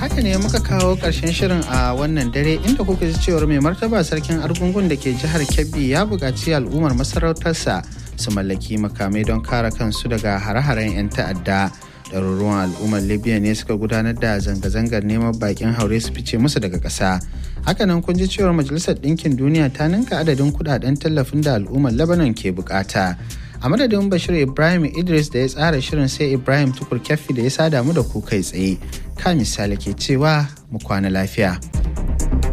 haka ne muka kawo ƙarshen shirin a wannan dare inda kuka ji cewar mai martaba sarkin argungun da ke jihar Kebbi ya buƙaci al'ummar masarautarsa su mallaki makamai don kare kansu daga hare-haren 'yan ta'adda. Ɗaruruwan al'ummar Libya ne suka gudanar da zanga-zangar neman bakin haure su fice musu daga ƙasa. Hakanan kun ji cewar Majalisar Ɗinkin Duniya ta ninka adadin kuɗaɗen tallafin da al'ummar Lebanon ke bukata. a madadin bashir ibrahim idris da ya tsara shirin sai ibrahim tukur kyaffi da ya sada mu da ku kai tsaye ka misali ke cewa mu kwana lafiya